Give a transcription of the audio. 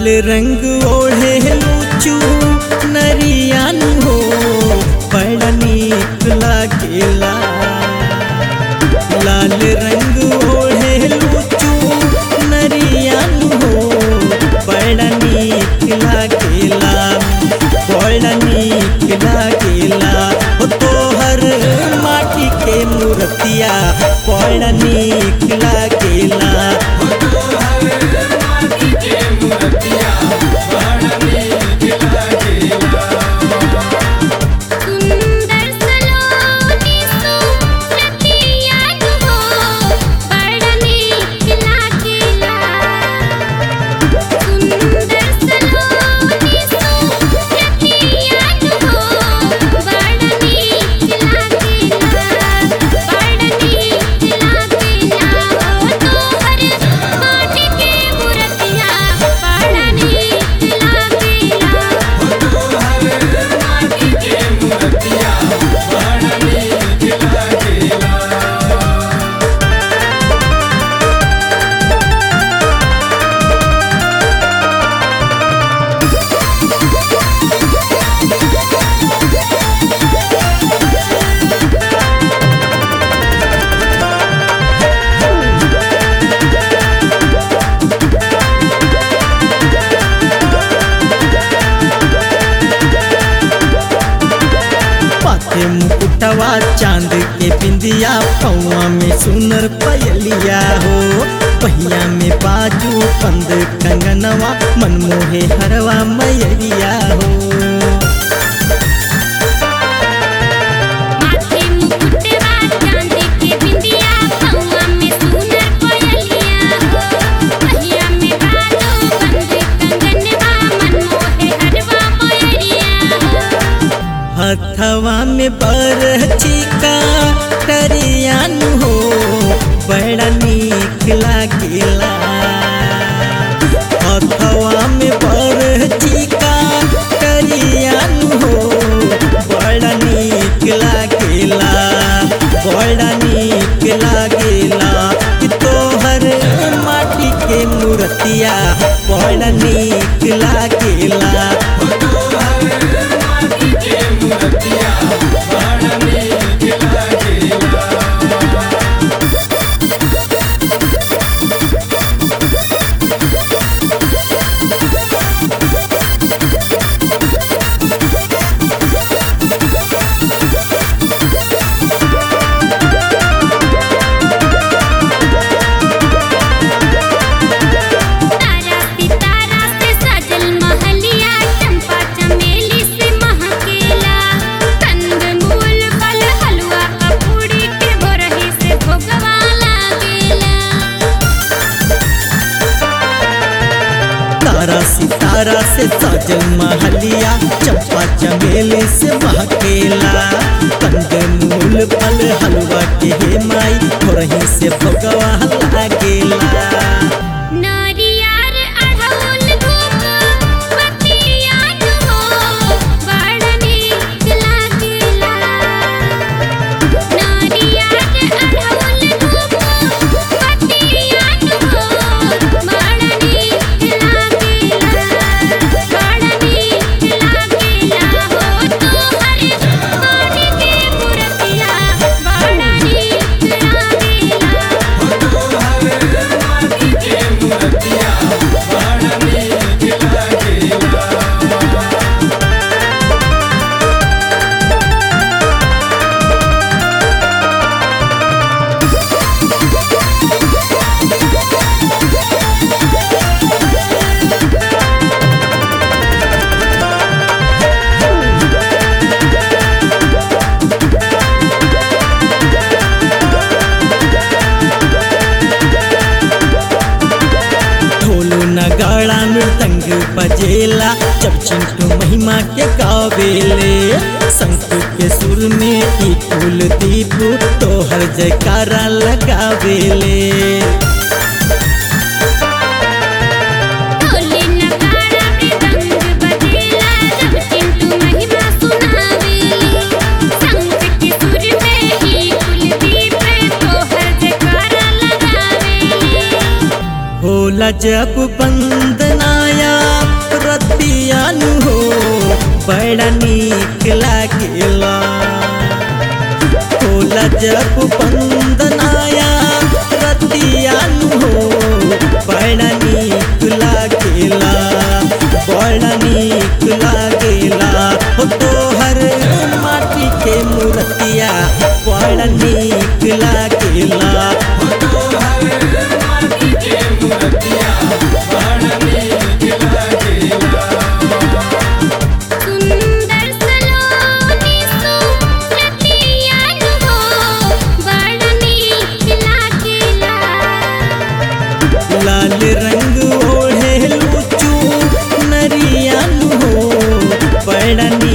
लाल रंग ओढ़े लूचू नरियान हो बड़ा नीक लागेला लाल रंग ओढ़े लूचू नरियान हो बड़ा नीक लागेला बड़ा नीक लागेला हो तोहर माटी के मूर्तिया बड़ा नीक लागेला सुंदर सलोनी सुरतिया हो बड़ा नीक लागेला सुंदर सलोनी सुरतिया हो बड़ा नीक लागेला बड़ा नीक लागेला हो तोहर माटी के मूर्तिया बड़ा नीक लागेला पाथे मुकुटवा चांद के बिंदिया पौआ में सुनर पयलिया हो पहिया में बाजू बंद कंगनवा मनमोहे हरवा मैरिया हो माथे मुकुटवा चांद के बिंदिया पौआ में सुनर कोयलिया हो पहिया में बाजू बंद कंगनवा मनमोहे हरवा मोयरिया हो हथवा में बरछी का करियान हो बड़ा नीक लागेला हथवा में बरछी का करियान हो बड़ा नीक लागेला बड़ा नीक लागेला कि तोहर माटी के मूर्तिया बड़ा नीक लागेला तारा सितारा से सजल महलिया चंपा चमेली से महकेला कंद मूल फल हलवा कपूड़ी के भोरही से भोगवा लागेला तारा सितारा से सजल महलिया चंपा चमेली से महकेला कंद मूल फल हलवा के हे माई थोरही से भगवा लागेला नारियार अढ़ौल धूप बतियान हो बड़ा नीक लागेला नारियार अढ़ौल धूप बतियान हो बड़ा नीक लागेला बड़ा नीक लागेला हो तोहर माटी के मूर्तिया बड़ा नीक लागेला ढोलो नगाड़ा मृदंग बजेला जब चिंटू महिमा के गावेले शंख के सुर में ई फूल दीप तोहर जयकारा लगावेले ढोले नगाड़ा मृदंग बजेला जब चिंटू महिमा सुनावेली शंख के सुर में ही कुलदीप तोहर जयकारा लगावेली होला जब बंदनाया हो बड़ा नीक लागेला होला जब बंदनाया रतिया हो बड़ा नीक लागेला बड़ा नीक लागेला हो तोहर माटी के मूर्तिया बड़ा नीक लागेला सुंदर सलोनी सुरतियान हो बड़ा नीक लागेला लाल रंग ओढ़े लूचू नरियन हो बड़ा